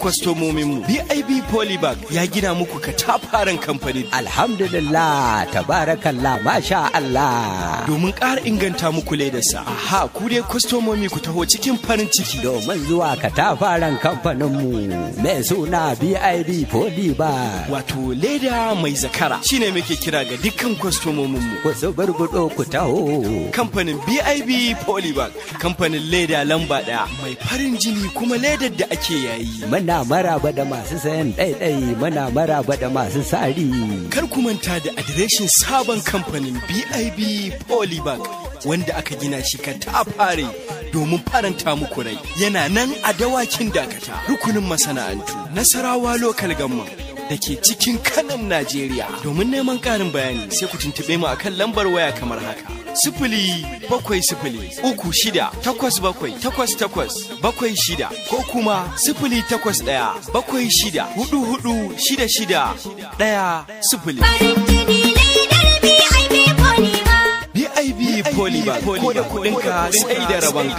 kwastomominmu BIB Polybag ya gina muku katafaren kamfani Alhamdulillah, tabarakallah, masha Allah. domin ƙara inganta muku ledarsa. Aha, ku dai kwastomomi ku taho cikin farin ciki. Domin zuwa katafaren kamfaninmu mai suna BIB Polybar. Wato leda mai zakara shine muke kira ga dukkan kwastomominmu. Ku suburbuɗo ku taho. Kamfanin BIB Polybag, kamfanin leda lamba ɗaya mai farin jini kuma ledar da ake yayi. Muna maraba da masu sayan ɗaiɗai, muna maraba da masu sari. Kar ku manta da adireshin sabon kamfanin BIB Polybag wanda aka gina shi katafare domin faranta muku rai. Yana nan a dawakin dakata rukunin masana'antu Nasarawa Local Government da ke cikin kanan Najeriya. Domin neman ƙarin bayani sai ku tuntuɓe mu akan lambar waya kamar haka. Sifili bakwai sifili uku shida takwas bakwai takwas takwas bakwai shida ko kuma sifili takwas ɗaya bakwai shida hudu hudu shida shida ɗaya sifili. farin jini ledar BIB Polymer. BIB Polybag ko da kuɗinka sai da rabon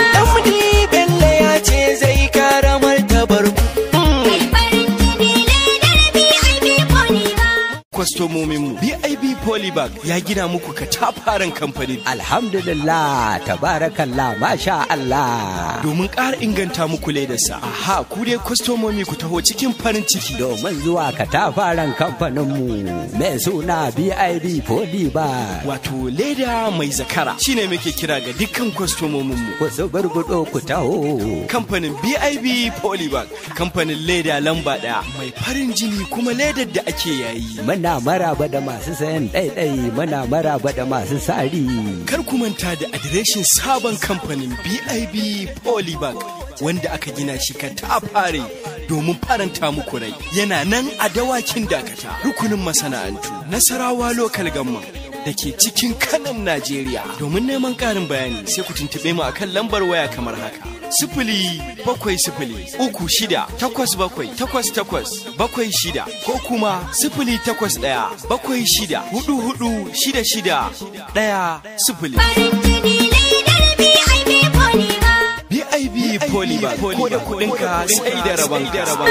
Ɗan Bello ya ce zai kara martabar ku. Mai farin jini ledar BIB Polymer. kwastomominmu BIB Polybag ya gina muku katafaren kamfani Alhamdulillah, tabarakallah, masha Allah. domin ƙara inganta muku ledarsa. Aha, ku dai kwastomomi ku taho cikin farin ciki. Domin zuwa katafaren kamfaninmu mai suna BIB Polybar. Wato leda mai zakara shine muke kira ga dukkan kwastomominmu. Ku suburbuɗo ku taho. Kamfanin BIB Polybag, kamfanin leda lamba ɗaya mai farin jini kuma ledar da ake yayi. Muna maraba da masu sayan ɗaiɗai, muna maraba da masu sari. Kar ku manta da adireshin sabon kamfanin BIB Polybag wanda aka gina shi katafare domin faranta muku rai. Yana nan a dawakin dakata rukunin masana'antu Nasarawa Local Government da ke cikin kanan Najeriya. Domin neman ƙarin bayani sai ku tuntuɓe mu akan lambar waya kamar haka. Sifili bakwai sifili uku shida takwas bakwai takwas takwas bakwai shida ko kuma sifili takwas ɗaya bakwai shida hudu hudu shida shida ɗaya sifili. Farin jini ledar BIB Polymer. BIB Polybag ko da kuɗinka sai da rabon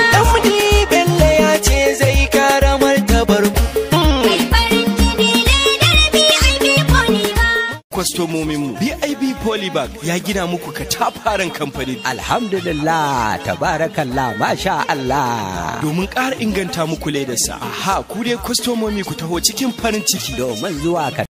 Ɗan Bello ya ce zai kara martabar ku. Mai farin jini ledar BIB Polymer. kwastomominmu BIB Polybag ya gina muku katafaren kamfani Alhamdulillah, tabarakallah, masha Allah. domin ƙara inganta muku ledarsa. Aha, ku dai kwastomomi ku taho cikin farin ciki. Domin zuwa